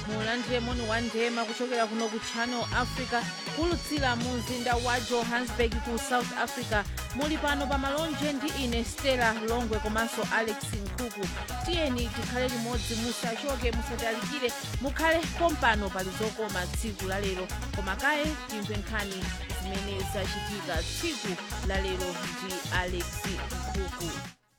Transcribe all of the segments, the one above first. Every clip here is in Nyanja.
mulandire moni wa ndema kuchokera kuno ku channel africa kulutsira mu mzinda wa johannesburg ku south africa muli pano pa malonje ndi ine stella longwe komanso alex nkhuku tiyeni tikhale limodzi musachoke musatalikire mukhale pompano pali zokoma tsiku la lero koma kaye timve nkhani zimene zachitika tsiku la lero ndi alex nkhuku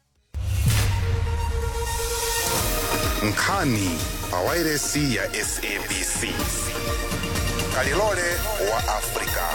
nkhani pawairesi ya sabc kalilole wa afrika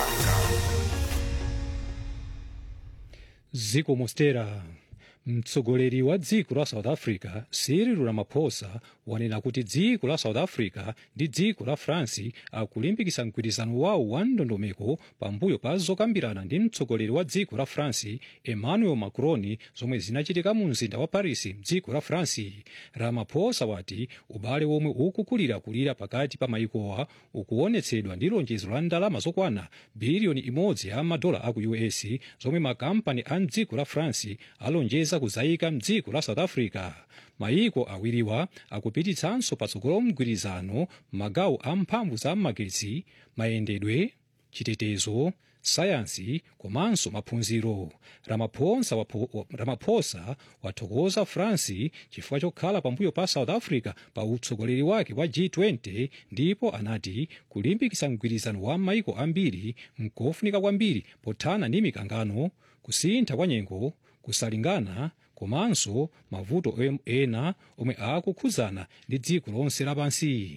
dziko mostera mtsogoleri wa dziko la south africa cyril ramaphosa wanena kuti dziko la south africa ndi dziko la france akulimbikitsa mgwirizano wawo wa ndondomeko pambuyo pa zokambirana ndi mtsogoleri wa dziko la france emmanuel macron zomwe zinachitika mu mzinda wa paris mdziko la france ramaphosa wati ubale womwe ukukulirakulira pakati pa mayikowa ukuonetsedwa ndi lonjezo la ndalama zokwana biliyoni imodzi ya madola aku us zomwe makampani a mdziko la france alonjeza kuzayika mdziko la south africa mayiko awiriwa akupititsanso patsogolo mgwirizano magawo a mphamvu za magetsi mayendedwe chitetezo sayansi komanso maphunziro ramaphosa, wapo, ramaphosa wathokoza france chifukwa chokhala pambuyo pa south africa pa utsogoleri wake wa g20 ndipo anati kulimbikitsa mgwirizano wa maiko ambiri nkofunika kwambiri pothana ndi mikangano kusintha kwa nyengo kusalingana komanso mavuto ena omwe akukhudzana ndi dziko lonse lapansi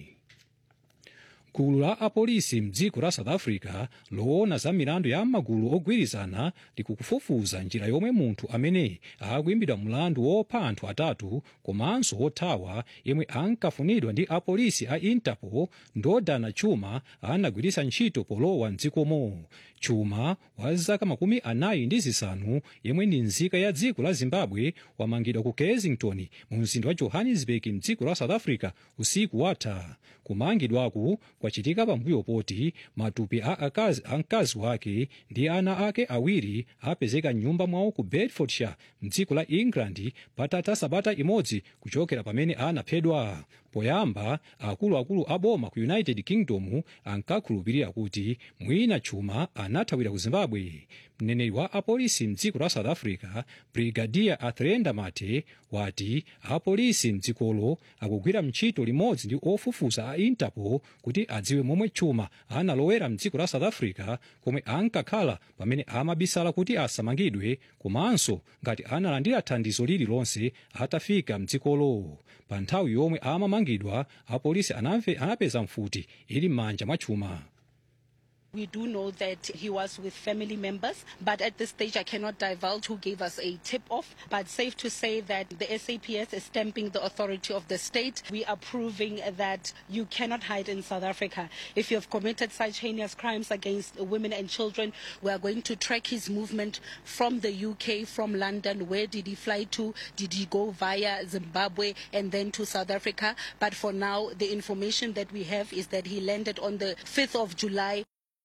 gulu la apolisi mdziko la south africa loona za milandu ya magulu ogwirizana likukufufuza njira yomwe munthu amene akuimbidwa mlandu wopha anthu atatu komanso wothawa yemwe ankafunidwa ndi apolisi a interpol ndodana chuma anagwiritsa ntchito polowa mdzikomo chuma wa zaka makumi anayi ndi zisanu yemwe ndi nzika ya dziko la zimbabwe wamangidwa ku kensington mu mzinda wa johannesburg mdziko la south africa usiku watha kumangidwaku kwachitika pambuyo poti matupi a akazi, a mkazi wake ndi ana ake awiri apezeka mnyumba mwawo ku bedfordshire mdziko la england patatha sabata imodzi kuchokera pamene anaphedwa poyamba akuluakulu a boma ku united kingdom ankakhulupirira kuti mwina chuma anathawira ku zimbabwe mneneri wa apolisi mdziko la south africa brigadier athrenda mate wati apolisi mdzikolo akugwira ntchito limodzi ndi ofufuza a interpol kuti adziwe momwe chuma analowera mdziko la south africa komwe ankakhala pamene amabisala kuti asamangidwe komanso ngati analandira thandizo lililonse atafika mdzikolo pa nthawi yomwe amamangidwa apolisi anapeza mfuti ili m'manja mwa chuma We do know that he was with family members, but at this stage I cannot divulge who gave us a tip off. But safe to say that the SAPS is stamping the authority of the state. We are proving that you cannot hide in South Africa. If you have committed such heinous crimes against women and children, we are going to track his movement from the UK, from London. Where did he fly to? Did he go via Zimbabwe and then to South Africa? But for now, the information that we have is that he landed on the 5th of July.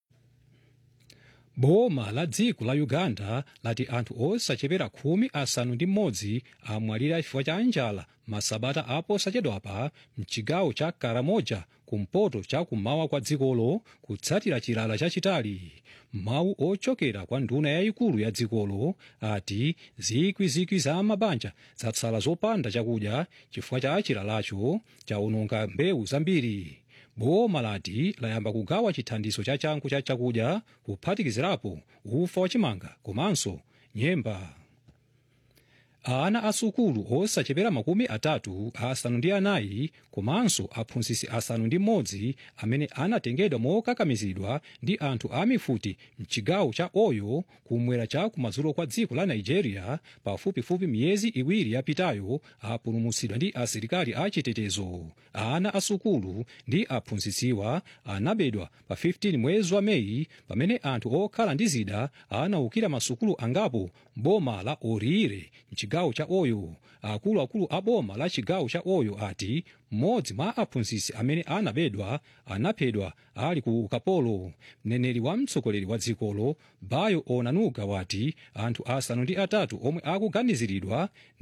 boma la dziko la uganda lati anthu osachepera khumi asanu ndi mmodzi amwalira chifukwa cha njala masabata aposachedwapa mchigawo cha karamoja kumpoto cha kummawa kwa dzikolo kutsatira chilala chachitali mawu ochokera kwa nduna yayikulu ya dzikolo ati zikwizikwi za mabanja zatsala zopanda chakudya chifukwa cha chilalacho chaononga mbewu zambiri boma lati layamba kugawa chithandizo cha changu cha chakudya kuphatikizirapo ufa wachimanga komanso nyemba ana asukulu osachepera makumi atatu asanu ndi anayi komanso aphunzitsi asanu ndi mmodzi amene anatengedwa mokakamizidwa ndi anthu a mifuti mchigawo cha oyo kumwera cha kumadzulo kwa dziko la nigeria pafupifupi miyezi iwiri yapitayo apulumutsidwa ndi asilikali achitetezo ana asukulu ndi aphunzitsiwa anabedwa pa 15 mwezi wa meyi pamene anthu okhala ndi zida anawukira masukulu angapo boma la orire mchigawo cha oyo akuluakulu a boma la chigawo cha oyo ati mmodzi mwa aphunzitsi amene anabedwa anaphedwa ali ku ukapolo mneneri wa mtsogoleri wa dzikolo bayo onanuga wati anthu asanu ndi atatu omwe akuganiziridwa